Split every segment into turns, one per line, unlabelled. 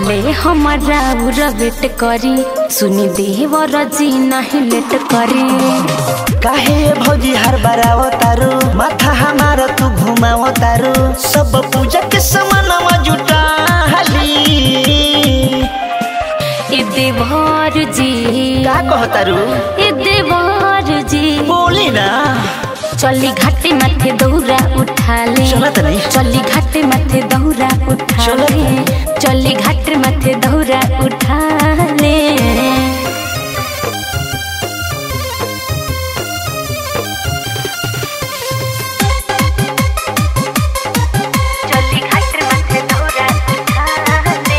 कबले हमारा वेट करी सुनी देवर जी नहीं लेट करी
काहे भौजी हर बराव तारू माथा हमारा तू घुमाव तारू सब पूजा के समानवा जुटा हाली
ए देवर जी
का कह तारू
ए देवर जी
बोली ना
चली घाटे माथे दौरा उठा ले
चला त नहीं
चली घाटे माथे दौरा उठा
चलो
ले चली घाटे माथे दौरा उठा ले चली घाटे माथे दौरा उठा ले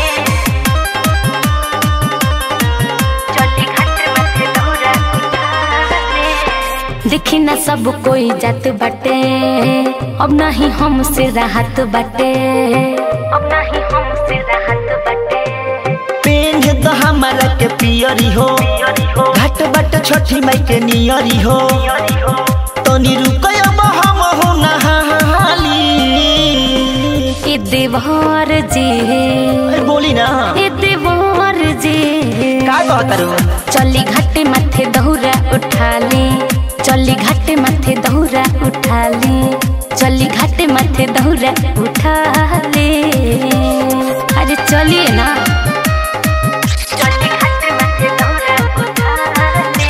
चली घाटे माथे दौरा उठा ले देखी ना सब कोई जात बाटे अब नहीं हमसे राहत बाटे अब नहीं हमसे राहत बाटे
पेंझ तो हमारा के पियरी हो घाट बाट छठी माई के नियरी हो तनी रुकय हम हो नहाली
ए देवर जी
ए, बोली ना
ए देवर जी
का कह तारू
चली घाटे माथे दौरा उठा ले चली घाटे माथे दौरा उठा ले चली घाटे माथे दौरा उठा ले अरे चलिए ना चली घाटे माथे दौरा उठा ले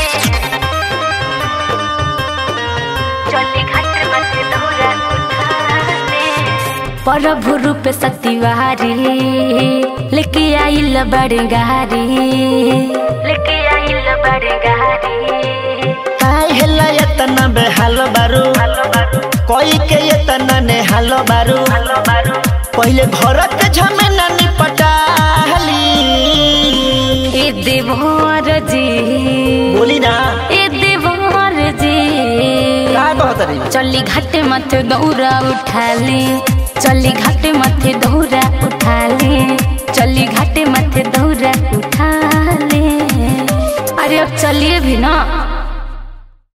चली घाटे माथे दौरा उठा ले प्रभु रूप सतिवारी लेके आइल बड़े गारी लेके आइल बड़े गारी
काय हेला एतना बेहाल बारू कोई के एतना नेहाल बारू पहिले घर के झमेला निपटाली
ए देवर जी
बोली ना
ए देवर जी
का कहत रही
चली घाटे माथे दौरा उठा ले चली घाटे माथे दौरा उठा ले चली घाटे माथे दौरा उठा ले अरे अब चलिए भी ना